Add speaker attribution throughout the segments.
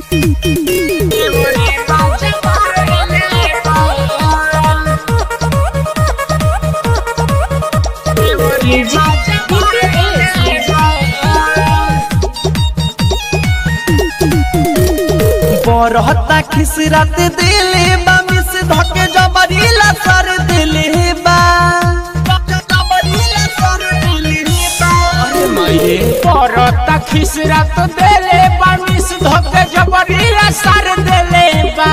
Speaker 1: बरहता खिसरात दिले बा मिस धके जबरीला सर दिले बा अरे माये
Speaker 2: परता खिसरा तो देले बानिस धके जबरीला सर देले बा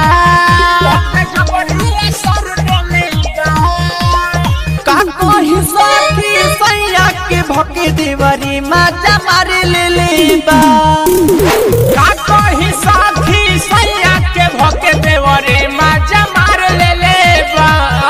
Speaker 1: का कही सखी सैया के भके देवरी माजा मारे ले ले बा
Speaker 2: का कही साथी सैया के भके देवरे माजा मार ले ले बा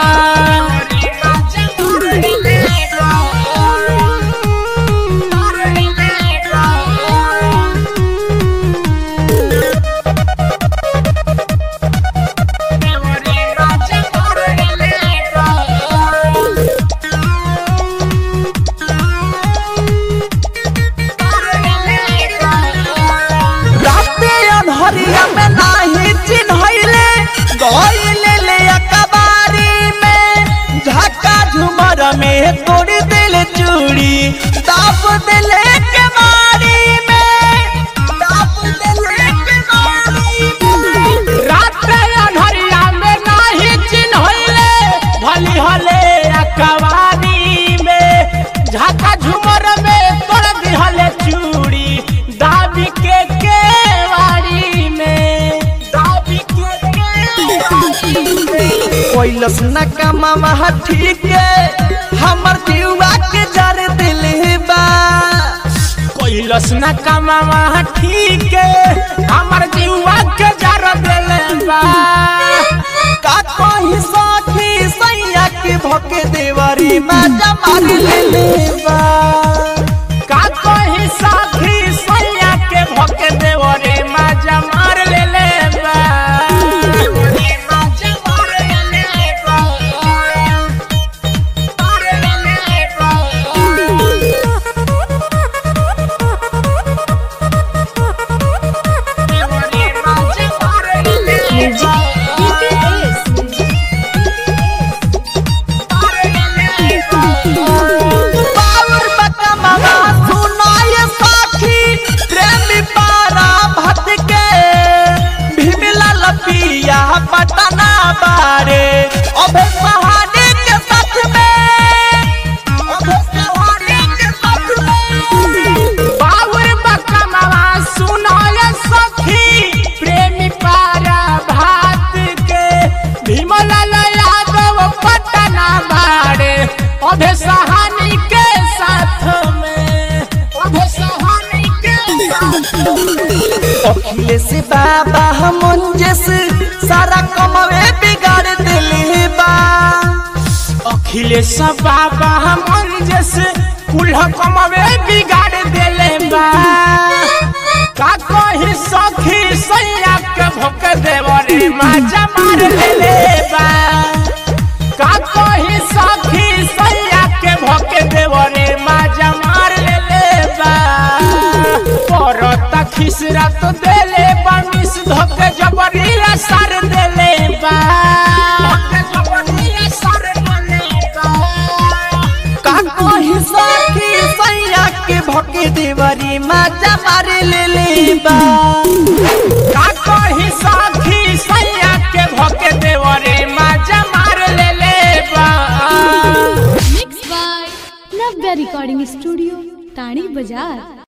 Speaker 1: राते अनहरिया में नाही चिन्हैले गइले ले अकबारी में झका झुमर में तोड़ दिल चूड़ी दाप दिले के मारी में दाप दिले के मारी में
Speaker 2: रात अनहरिया में नाही चिन्हले भली हले अकवारी में झाका झुमर में तोड़ दिहले चूड़ी दाबी के केवाड़ी में दाबी के केवाड़ी में
Speaker 1: कोइलस न कमावा ठीक है हमर जीवा के जर दिल बा
Speaker 2: कोइलस न कमावा ठीक है हमर जीवा के जर देले बा
Speaker 1: का कही सखी सैया के भके देवरी माजा मार ले ले बा
Speaker 2: का कही साथी सैया के भके देवरे माजा मार ले ले बा
Speaker 1: बावर बका मामा सुनाय सखी प्रेमी पारा भट के भीमला लपिया पटना बारे अबे सहाने के साथ में अबे सहाने के साथ में
Speaker 2: बावर बकमवा सुनाय सखी प्रेमी पारा भात के भीमलाल यादव पटना बाड़े अभे सहानी के साथ में अभे सहानी के साथ में
Speaker 1: अखिलेश बाबा मुंजस सारा कमवे बिगाड़ दिले बा
Speaker 2: अखिलेश बाबा हमन जैसे कुल्हा कमवे बिगाड़ देले बा का कही सखी सैया के भोक देवरे माजा मार लेले बा का कही सखी सैया के भोक देवरे माजा मार लेले बा परता खिसरा तो देले बा मिस धोके जबरिया सर देले बा जबरिया सर देले बा
Speaker 1: का कही सखी सैया के भके देवरी माजा मार ले ले बा
Speaker 2: का कही साथी सैया के भके देवरे माजा मार ले ले बा
Speaker 3: mix by Navya recording studio Tani बाजार